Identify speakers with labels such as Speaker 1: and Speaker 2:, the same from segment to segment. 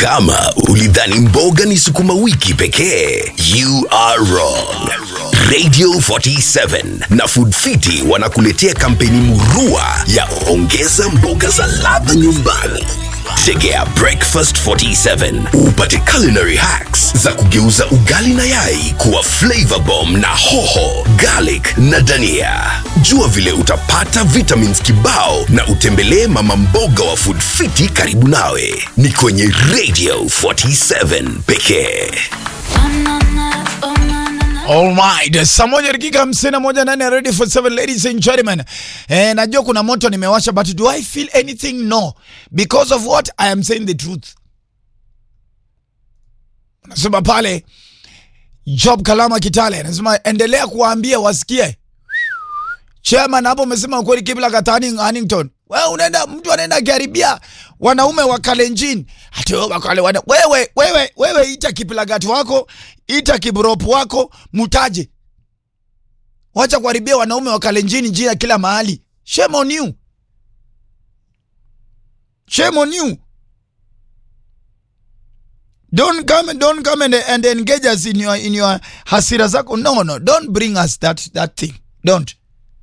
Speaker 1: Kama ulidhani mboga ni sukuma wiki pekee, you are wrong. Radio 47 na Food Fiti wanakuletea kampeni murua ya ongeza mboga za ladha nyumbani. Tegea Breakfast 47 upate culinary hacks za kugeuza ugali na yai kuwa flavor bomb na hoho, garlic na dania. Jua vile utapata vitamins kibao na utembelee mama mboga wa Food Fiti karibu nawe. Ni kwenye Radio 47 pekee.
Speaker 2: Alright, saa moja dakika hamsini na moja ndani ya Radio for seven ladies and gentlemen. Eh, najua kuna moto nimewasha but do I feel anything? No. Because of what? I am saying the truth. Nasema pale Job Kalama Kitale anasema endelea kuwaambia wasikie. Chairman hapo umesema ukweli kibla katani Huntington. Wewe unaenda mtu anaenda karibia wanaume wa Kalenjin. Ati wewe wakale wana wewe wewe wewe ita kipilagati wako, ita kibrop wako, mutaje. Wacha kuharibia wanaume wa Kalenjin jina kila mahali. Shame on you. Shame on you. Don't come don't come and, and engage us in your in your hasira zako. No no, don't bring us that that thing. Don't.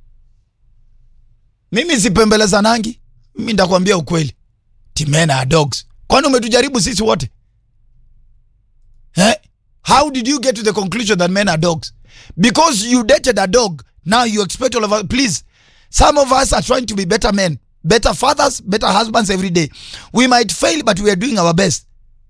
Speaker 2: Mimi sipembelezanangi. Mimi ndakwambia ukweli. Timena are dogs. Kwani umetujaribu sisi wote? Eh? How did you get to the conclusion that men are dogs? Because you dated a dog, now you expect all of us. Please, some of us are trying to be better men, better fathers, better husbands every day. We might fail, but we are doing our best.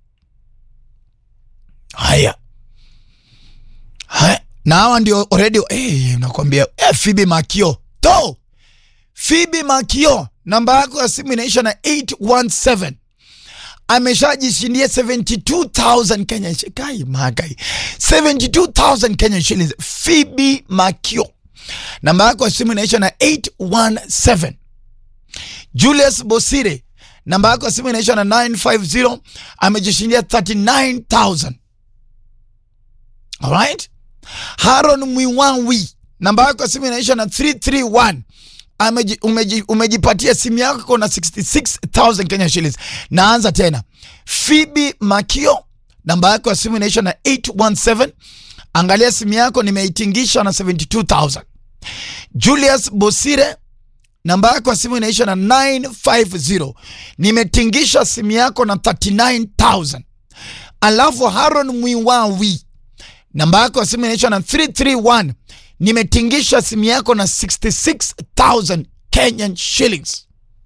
Speaker 2: Haya. Haya. Na hawa ndio already eh, nakwambia eh, Phoebe Makio. To. Phoebe Makio, namba yako ya simu inaisha na 817 ameshajishindia 72000 Kenya shi- kai magai 72000 Kenya shillings. Phoebe Makio, namba yako ya simu inaisha na 817. Julius Bosire, namba yako ya simu inaisha na 950 amejishindia 39000. Alright? Haron Mwiwanwi, namba yako ya simu inaisha na 331 Ameji, umeji, umejipatia simu yako na 66000 Kenya shillings. Naanza tena. Phoebe Makio, namba yako ya simu inaisha na 817. Angalia simu yako nimeitingisha na 72000. Julius Bosire, namba yako ya simu inaisha na 950. Nimetingisha simu yako na 39000. Alafu Haron Mwiwawi, namba yako ya simu inaisha na 331 nimetingisha simu yako na 66000 Kenyan shillings.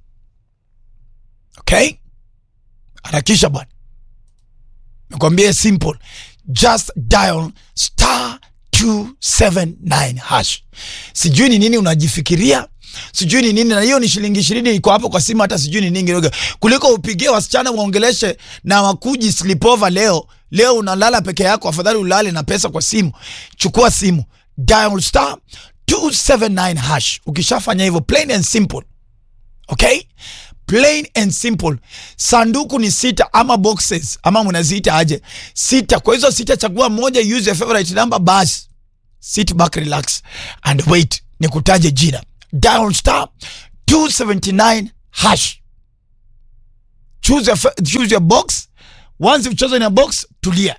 Speaker 2: Okay, harakisha bwana, nakwambia simple, just dial star 279 hash. Sijui ni nini unajifikiria, sijui ni nini, na hiyo ni shilingi ishirini iko hapo kwa simu, hata sijui ni nini kidogo, kuliko upigie wasichana waongeleshe na wakuji sleepover leo. Leo unalala peke yako, afadhali ulale na pesa kwa simu. Chukua simu dial star 279 hash. Ukishafanya hivyo, plain and simple, okay, plain and simple. Sanduku ni sita ama boxes ama mnaziita aje, sita. Kwa hizo sita, chagua moja, use your favorite number, basi sit back, relax and wait. Nikutaje jina, dial star 279 hash, choose your, fa- choose your box. Once you've chosen your box, tulia.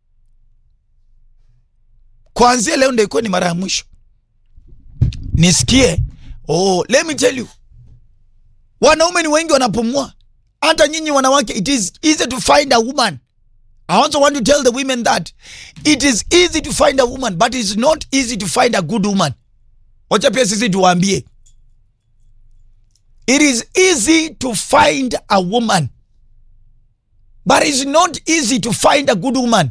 Speaker 2: Kuanzia leo ndio ikuwa ni mara ya mwisho nisikie. Oh, let me tell you, wanaume ni wengi wanapumua. Hata nyinyi wanawake, it is easy to find a woman. I also want to tell the women that it is easy to find a woman but it's not easy to find a good woman. Wacha pia sisi tuwaambie, it is easy to find a woman but it's not easy to find a good woman.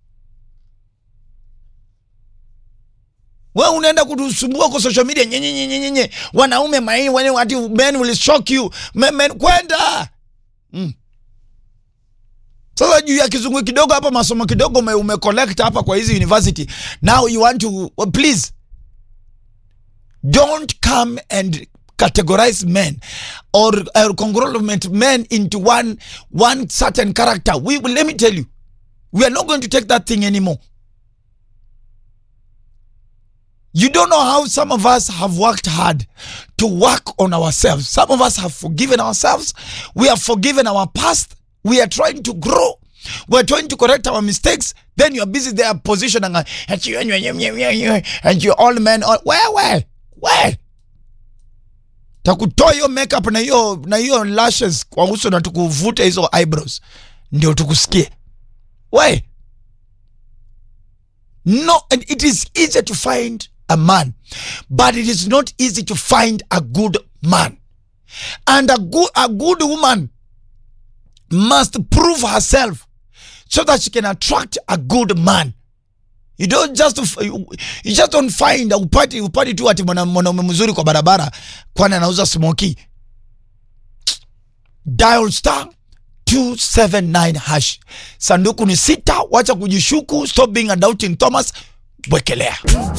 Speaker 2: we unaenda kutusumbua kwa social media nyenye nyenye nyenye wanaume mai wale wati men will shock you men, men kwenda mm. Sasa juu ya kizungu kidogo hapa masomo kidogo ume, ume collect hapa kwa hizi university now you want to well, please don't come and categorize men or uh, conglomerate men into one one certain character we will let me tell you we are not going to take that thing anymore You don't know how some of us have worked hard to work on ourselves. Some of us have forgiven ourselves. We have forgiven our past. we are trying to grow we're trying to correct our mistakes then you're busy there positioning uh, and you and you all men all, where where where takutoa hiyo makeup na hiyo na hiyo lashes kwa uso na tukuvute hizo eyebrows ndio tukusikie why no and it is easy to find a man but it is not easy to find a good man and a good a good woman must prove herself so that she can attract a good man you don't just you just don't find upati upati tu ati mwana- mwanaume mzuri kwa barabara kwani anauza smoky dial star 279 hash sanduku ni sita wacha kujishuku stop being a doubting thomas wekelea